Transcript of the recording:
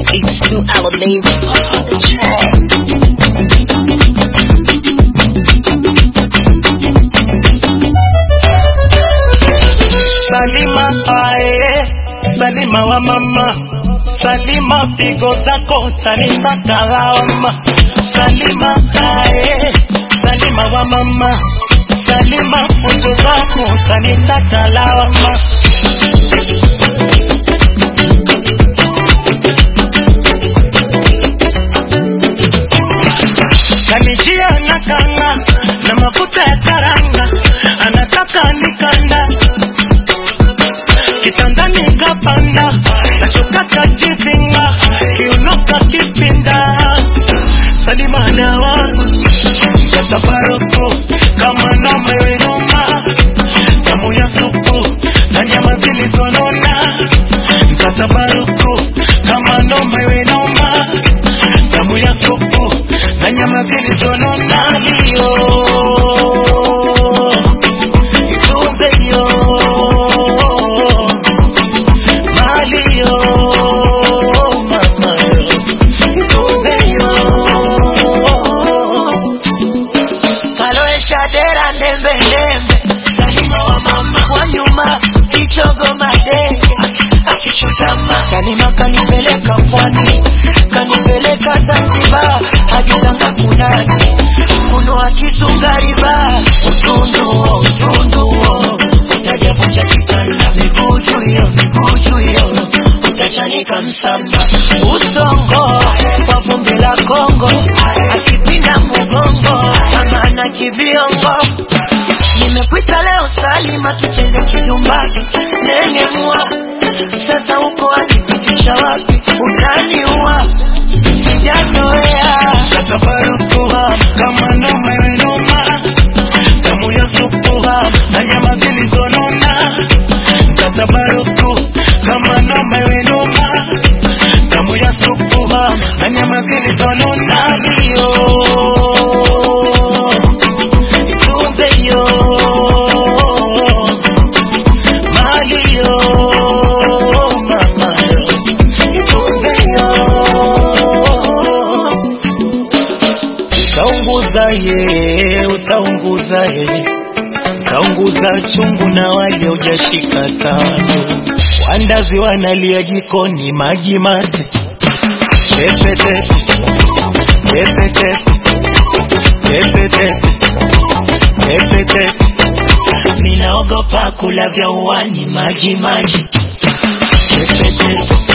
It's two hour baby on the track. Salima ae, Salima wa mama, Salima pigo zako tanipaka lawama. Salima ae, Salima wa mama, Salima fujo zako tanitaka lawama. Kanijia na kanga na mafuta ya karanga, anataka nikanda kitandani kapanda nashuka kajivinga kiunoka kipinda salima dawa katabaroko kama noma iwenoma damu ya supu na nyama zilizonona katabaroko kama noma iwenoma damu ya supu na nyama zilizonona hiyo itunze hiyo malio mama itunze hiyo kaloesha dera ndembe ndembe salima wa mama wa nyuma kichogo madenge akichutama salima kanipeleka pwani kanipeleka zanzibar hadi tanga kunani kunua kisungariba utunduo utunduo utajavunja kitanda miguu juu hiyo miguu juu hiyo utachanika msamba usongo kwa vumbi la kongo akipinda mgongo kama ana kibiongo nimekuita leo salima tucheze kijumbani nengemua sasa uko wakipitisha wapi utaniua sijazoea katabarukuha kama noma iwenoma damu ya supuha na nyama zilizonona katabaruku kama noma iwenoma damu ya supuha na nyama zilizonona hiyo itunze hiyo mali yo mama yo itunze hiyo utaunguza ye utaunguza ye utaunguza chungu na wale ujashika tano wandazi wanalia jikoni maji mate tepete tepete tepete tepete ninaogopa kula vya uwani maji maji tepete